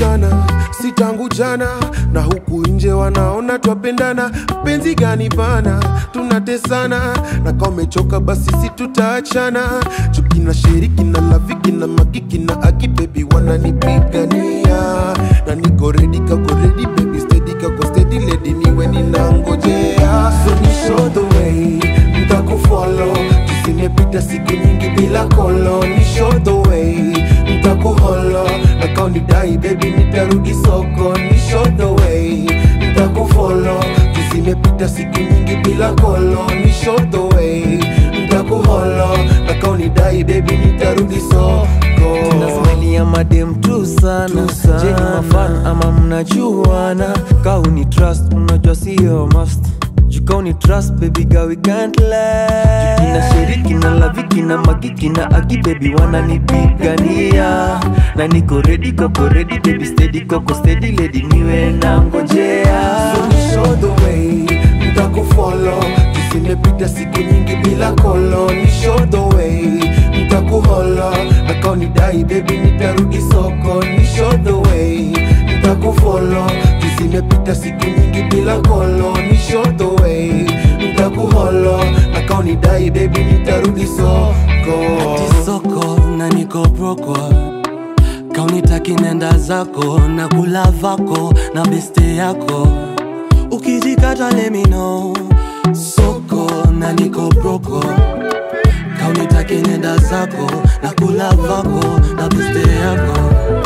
sana si tangu jana na huku nje wanaona twapendana penzi gani bana tunatesana na kama umechoka basi si tutaachana chuki na shiriki na lafiki na makiki na aki bebi wananipigania na niko redi kako redi baby steady kako steady lady niwe ninangojea so ni show the way ntakufollow zimepita siku nyingi bila kolo ni show the way ntakuholo na kaunidai baby nitarudi soko ni show the way ntakufolo zimepita siku nyingi bila kolo ni show the way ntakuholo na kaunidai baby nitarudi soko nasmailia madem tu sana Tu sana. jeni mafan ama mnajuana kauni trust unajua siyo must jukauni trust baby girl we can't lie jukina shiriki na laviki na magiki na aki baby wananipigania na niko ready koko ready baby steady koko steady lady niwe na ngojea So ni show the way ntakufollow zimepita siku nyingi bila kolo ni show the way ntakuholo na kaunidai baby nitarudi soko ni show the way ntakufolo zimepita siku nyingi bila kolo ni show the way ntakuholo na kaunidai baby nitarudi soko Ati soko na niko broko kaunitaki nenda zako na kula vako na beste yako ukijikata let me know soko na niko broko kaunitaki nenda zako na kula vako na beste yako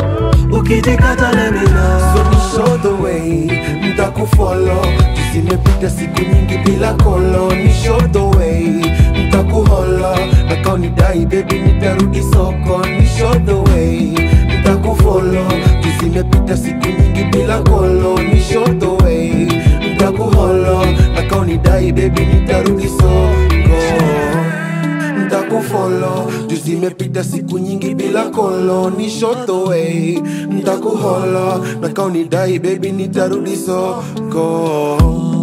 ukijikata let me know So ni show the way ntakufollow zimepita siku nyingi bila kolo ni show the way ntakuholo na kaunidai baby nitarudi soko ni show the way ntakufolo zimepita siku nyingi bila kolo ni show the way ntakuholo na kaunidai baby nitarudi soko ntakufolo juu zimepita siku nyingi bila kolo ni shoto way ntakuholo na kaunidai baby nitarudi soko